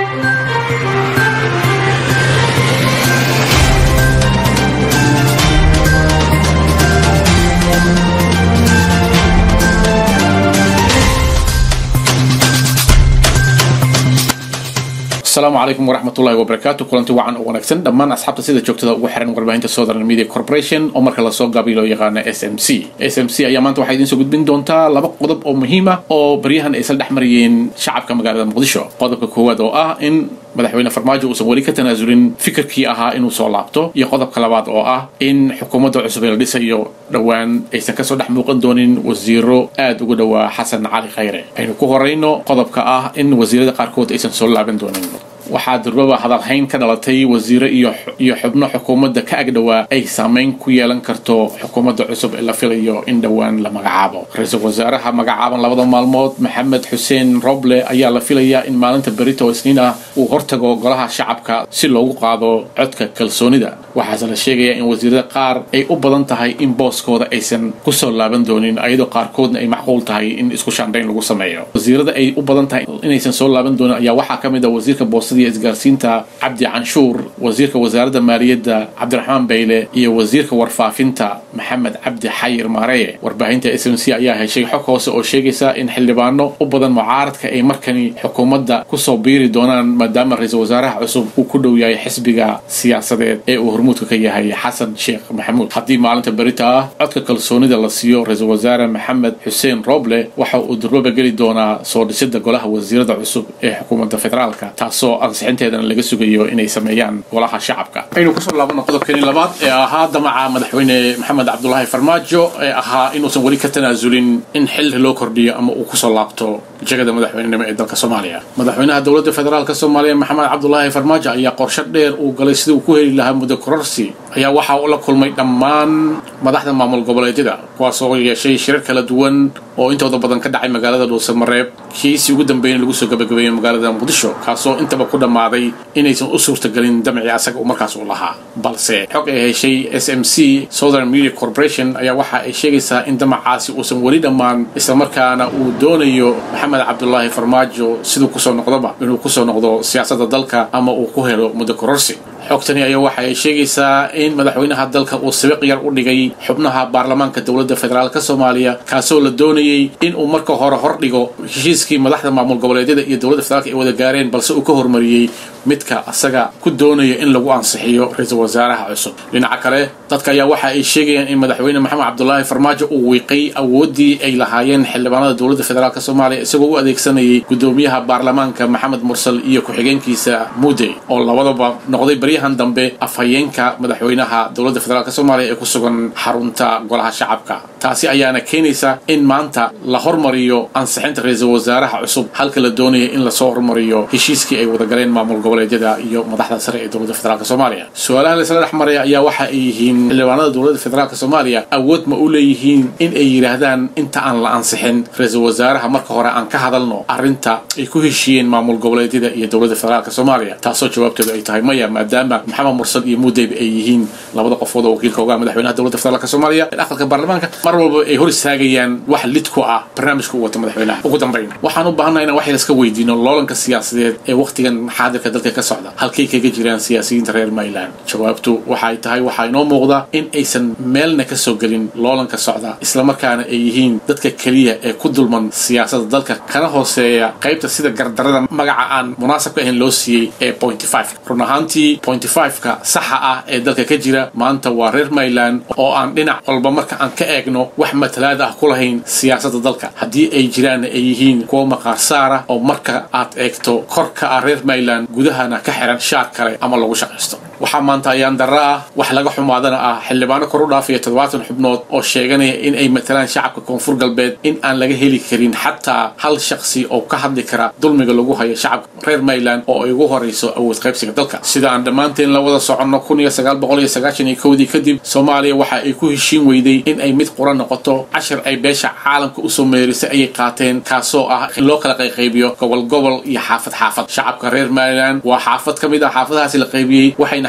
asalaamu calaykum waraxmatullahi wabarakaatu kulanti wacan oo wanaagsan dhammaan asxaabta sida joogtada ugu xiran warbaahinta southern media corporation oo marka lasoo gaabiy loo yaqaana s m c s m c ayaa maanta waxaa idiin soo gudbin doontaa laba qodob oo muhiim ah oo baryahan ay isla dhex marayeen shacabka magaalada muqdisho qodobka koowaad oo ah in madaxweyne farmaajo uusan weli ka tanaasulin fikirkii ahaa inuu soo laabto iyo qodobka labaad oo ah in xukuumadda cusub ee la dhisayo dhowaan aysan kasoo dhex muuqan doonin wasiiro aad uga dhowaa xasan cali khayre aynu ku horayno qodobka ah in wasiirada qaarkood aysan soo laaban doonin waxaa durbaba hadalhayn ka dhalatay wasiiro iyo iyo xubno xukuumadda ka agdhowaa ay saamayn ku yeelan karto xukuumadda cusub ee la filayo in dhowaan la magacaabo ra-iisul wasaaraha magacaaban labada maalmood maxamed xuseen roble ayaa la filayaa in maalinta berito oo isniin ah uu hortago golaha shacabka si loogu qaado codka kalsoonida waxaase la sheegayaa in wasiirada qaar ay u badan tahay in booskooda aysan kusoo laaban doonin ayadoo qaarkoodna ay macquul tahay in isku shaandhayn lagu sameeyo wasiirada ay u badan tahay inaysan soo laaban doonin ayaa waxaa ka mid ah wasiirka boostada iyo isgaarsiinta cabdi canshuur wasiirka wasaaradda maaliyadda cabdiraxmaan bayle iyo wasiirka warfaafinta maxamed cabdi xayir maareye warbaahinta s m c ayaa heshay xog hoose oo sheegaysa in xildhibaano u badan mucaaradka ay markani xukuumadda kusoo biiri doonaan maadaama ra-iisul wasaaraha cusub uu ku dhow yahay xisbiga siyaasadeed ee uu hormuudka ka yahay xasan sheekh maxamuud haddii maalinta berita ah codka kalsoonida la siiyo ra-iisul wasaare maxamed xuseen roble waxa uu durbaba geli doonaa soo dhisida golaha wasiirada cusub ee xukuumadda federaalka taasoo ansixinteedana laga sugayo inay sameeyaan golaha shacabka aynu kusoo laabano qodobkeeni labaad ee ahaa damaca madaxweyne maxamed cabdulaahi farmaajo ee ahaa inuusan weli ka tanaasulin in xilli loo kordhiyo ama uu kusoo laabto jegada madaxweynenimo ee dalka soomaaliya madaxweynaha dowladda federaalk soomaaliya maxamed cabdulaahi farmaajo ayaa qorshe dheer uu galay sidii uu ku heli lahaa muddo kororsi ayaa waxa uu la kulmay dhammaan madaxda maamul goboleedyada kuwaasoo yeeshay shirar kala duwan oo intooda badan ka dhacay magaalada dhuusamareeb kiisii ugu dambeeyna lagu soo gabagabeeyey magaalada muqdisho kaasoo intaba ku dhammaaday inaysan u suurtagelin damcii asaga uu markaas u lahaa balse xog ay heshay s m c southern media corporation ayaa waxa ay sheegaysaa in damacaasi uusan weli dhammaan islamarkaana uu doonayo maxamed cabdulaahi farmaajo siduu kusoo noqdoba inuu kusoo noqdo siyaasadda dalka ama uu ku helo muddo kororsi xogtani ayaa waxa ay sheegaysaa in madaxweynaha dalka uu sabiq yar u dhigay xubnaha baarlamaanka dowladda federaalk soomaaliya kaasoo la doonayay in uu marka hore hor dhigo heshiiskii madaxda maamul goboleedyada iyo dowladda federaalk ay wada gaareen balse uu ka hormariyey midka asaga ku doonaya in lagu ansixiyo ra-iisul wasaaraha cusub dhinaca kale dadka ayaa waxa ay sheegayaan in madaxweyne maxamed cabdulaahi farmaajo uu wiiqay awooddii ay lahaayeen xildhibaanada dowladda federaalk soomaaliya isagoo u adeegsanayay gudoomiyaha baarlamaanka maxamed mursal iyo ku-xigeenkiisa muudey oo labadaba noqday baryahan dambe afhayeenka madaxweynaha dowladda federaalk soomaaliya ee ku sugan xarunta golaha shacabka taasi ayaana keenaysa in maanta la hormariyo ansixinta ra-iisul wasaaraha cusub halka la doonaya in lasoo hormariyo heshiiskii ay wadagaleen maamul goboleedyada iyo madaxda sare ee dowladda federaalk soomaaliya su-aalaha laisla dhex maraya ayaa waxa ay yihiin xildhibaanada dowladda federaalk soomaaliya awood ma u leeyihiin in ay yidhaahdaan inta aan la ansixin ra-iisul wasaaraha marka hore aan ka hadalno arrinta ay ku heshiiyeen maamul goboleedyada iyo dowladda federaalk soomaaliya taasoo jawaabteedu ay tahay maya maadaama maxamed mursal iyo muudeyb ay yihiin labada qofood oo wakiilka ogaa madaxweynaha dowladda federaalk soomaaliya ee aqalka baarlamaanka mar walba ay hor istaagayaan wax lid ku ah barnaamijka u wata madaxweynaha ugu dambayn waxaan u baahannaha inaan wax yar iska weydiino loolanka siyaasadeed ee wakhtigan xaadirka dalka ka socda halkay kaga jiraan siyaasiyiinta reer mayland jawaabtu waxay tahay waxaa inoo muuqda in aysan meelna ka soo gelin loolanka socda islamarkaana ay yihiin dadka keliya ee ku dulman siyaasadda dalka kana hooseeya qaybta sida gardarada magaca aan munaasabka ahayn loo siiyey ee pointy five run ahaantii pointy five-ka saxa ah ee dalka ka jira maanta waa reer mayland oo aan dhinac walba marka aan ka eegno wax matalaad ah ku lahayn siyaasadda dalka haddii ay jiraanna ay yihiin kuwa maqaar saara oo marka aad eegto korka ah reer mayland gudahana ka xiran shaar kale ama lagu shaqaysto waxaa maanta ayaan darro ah wax laga xumaadana ah xildhibaano kor u dhaafaya toddobaatan xubnood oo sheeganaya in ay matalaan shacabka koonfur galbeed in aan laga heli karin xataa hal shaqsi oo ka hadli kara dulmiga lagu hayo shacabka reer mayland oo ay ugu horayso awood qaybsiga dalka sida aan dhammaanteen la wada soconno kun iyo sagaal boqol iyo sagaashan iyo kowdii kadib soomaaliya waxa ay ku heshiin weyday in ay mid qura noqoto cashir ay beesha caalamka usoo meerisay ayay qaateen kaasoo ah in loo kala qayqaybiyo gobol gobol iyo xaafad xaafad shacabka reer mayland waa xaafad ka mid ah xaafadahaasi la qaybiyey waxayna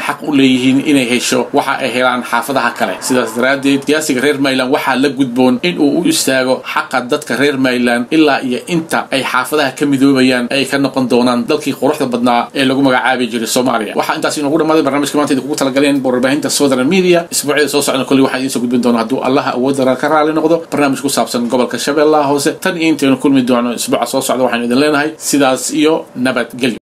xaq u leeyihiin inay hesho waxa ay helaan xaafadaha kale sidaas daraaddeed siyaasiga reer mayland waxaa la gudboon in uu u istaago xaqa dadka reer mayland ilaa iyo inta ay xaafadaha ka midoobayaan ay ka noqon doonaan dalkii quruxda badnaa ee lagu magacaabi jiray soomaaliya waxaa intaas inoogu dhamaaday barnaamijka maanta idinkugu talagaleen warbaahinta southern media isbuucyada soo socda kolli waxaan idiin soo gudbin doona hadduu allaha awoodara ka raali noqdo barnaamij ku saabsan gobolka shabeellaha hoose tan iyo intaynu kulmi doono isbuuca soo socda waxaynu idin leenahay sidaas iyo nabadgelyo